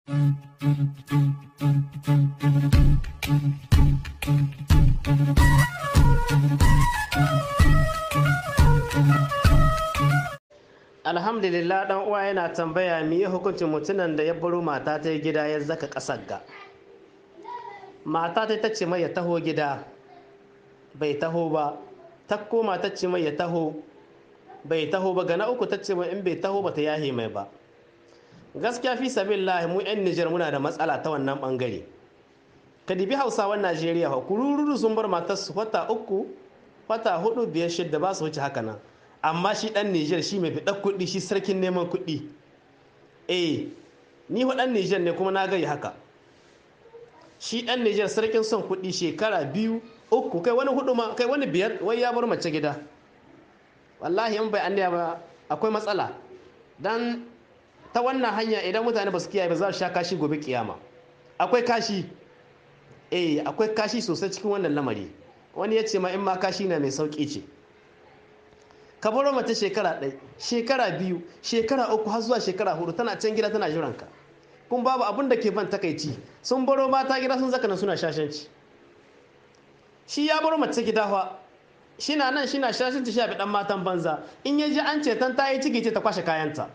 alhamdulillah dan uwa yana tambaya me ya hukuncin mutumin da ya baro mata ta gida ya zaka kasar ga mata ta tace mai ya taho gida bai taho ba ta koma ta ce mai ya taho bai taho ba gana uku ta ce mai in bai taho ba ta yahe mai ba gaskiya fi sabilillah mu yan Nijar muna da matsala ta wannan bangare ka dibi hausawan Najeriya fa kururu sun bar matarsu wata uku wata hudu biyar shidda ba su wuce haka nan amma shi dan Nijar shi mai fiɗar kuɗi shi sarkin neman kuɗi eh ni fa dan Nijar ne kuma na gari haka shi dan Nijar sarkin son kuɗi shekara biyu uku kai wani hudu ma kai wani biyar wai ya bar mace gida wallahi in bai annaya ba akwai matsala dan ta wannan hanya idan mutane ba su kiyaye ba za su sha kashi gobe kiyama akwai kashi eh akwai kashi sosai cikin wannan lamari wani ya ce ma in ma kashi na mai sauki ce ka baro mata shekara ɗaya shekara biyu shekara uku har zuwa shekara hudu tana can gida tana jiranka kun babu abin da ke ban takaici sun baro mata gida sun zaka nan suna shashanci shi ya baro mace gida fa shi na nan shi na shashanci shi a dan matan banza in ya ji an ce tan ta yi ciki ce ta kwashe kayanta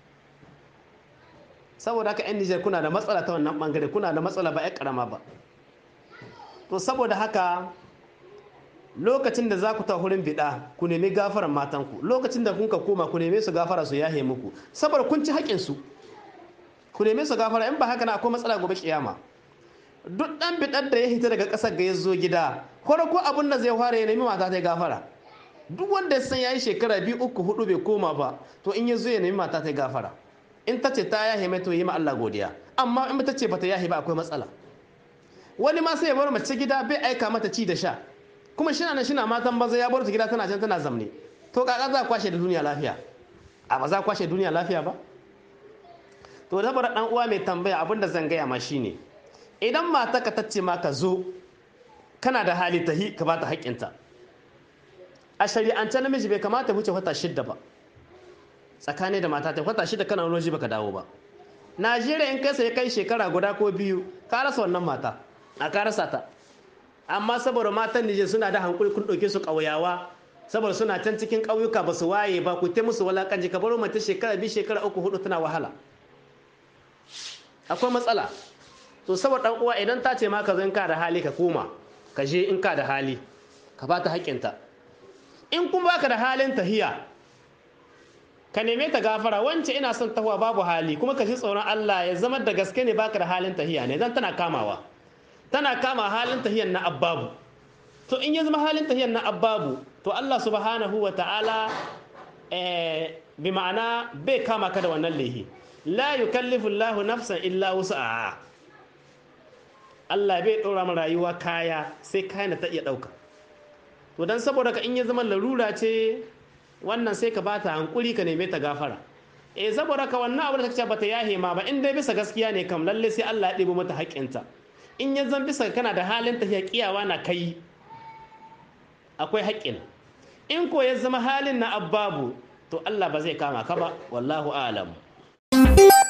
saboda haka yan Nijar kuna da matsala ta wannan bangare kuna da matsala ba ya karama ba to saboda haka lokacin da za ku ta hurin biɗa ku nemi gafaran matanku lokacin da kunka koma ku neme su gafara su yahe muku saboda kun ci haƙinsu ku neme su gafara in ba haka na akwai matsala gobe kiyama duk ɗan biɗar da ya hita daga ƙasar ga ya zo gida farko abin da zai fara ya nemi mata ta gafara duk wanda ya san ya yi shekara biyu uku hudu bai koma ba to in ya zo ya nemi mata ta gafara in ta ce ta yahe mai to yi ma Allah godiya amma in ta ce bata yahe ba akwai matsala wani ma sai ya bar mace gida bai aika mata ci da sha kuma shi na shi na matan banza ya bar ta gida tana can tana zamne to kaka za kwashe da duniya lafiya a ba za kwashe duniya lafiya ba to da dan uwa mai tambaya abinda zan gaya ma shine idan mata ka tace ma ka zo kana da hali tahi ka bata haƙƙinta a shari'ance namiji bai kamata wuce wata shidda ba tsakani da mata ta wata shidda kana wani baka dawo ba najeriya in kai sai kai shekara guda ko biyu ka rasa wannan mata a ka rasa ta amma saboda matan Nijar suna da hankuri kun ɗauke su ƙauyawa saboda suna can cikin ƙauyuka ba su waye ba ku ta musu walakanci ka baro mata shekara biyu shekara uku hudu tana wahala akwai matsala to saboda ɗan uwa idan ta ce ma ka zo in ka da hali ka koma ka je in ka da hali ka ba ta haƙƙinta in kun baka da halin tahiya ka neme ta gafara wance ina son tahuwa babu hali kuma ka ji tsoron Allah ya zama da gaske ne baka da halin tahiya ne dan tana kamawa tana kama halin tahiyan na abbabu to in ya zama halin tahiyan na abbabu to Allah subhanahu wa ta'ala bi ma'ana bai kama ka da wannan lehi la yukallifu Allahu nafsan illa wus'aha Allah bai ɗora mu rayuwa kaya sai kayan da ta iya ɗauka to dan saboda ka in ya zama larura ce wannan sai ka bata hankuri ka neme ta gafara eh saboda ka wannan abu da ta ce bata yahe ma ba in dai bisa gaskiya ne kam lalle sai Allah ya ɗebo mata haƙƙinta in ya zan bisa kana da halin tafiya kiyawa na kai akwai haƙƙin in ko ya zama halin na abbabu to Allah ba zai kama ka ba wallahu alam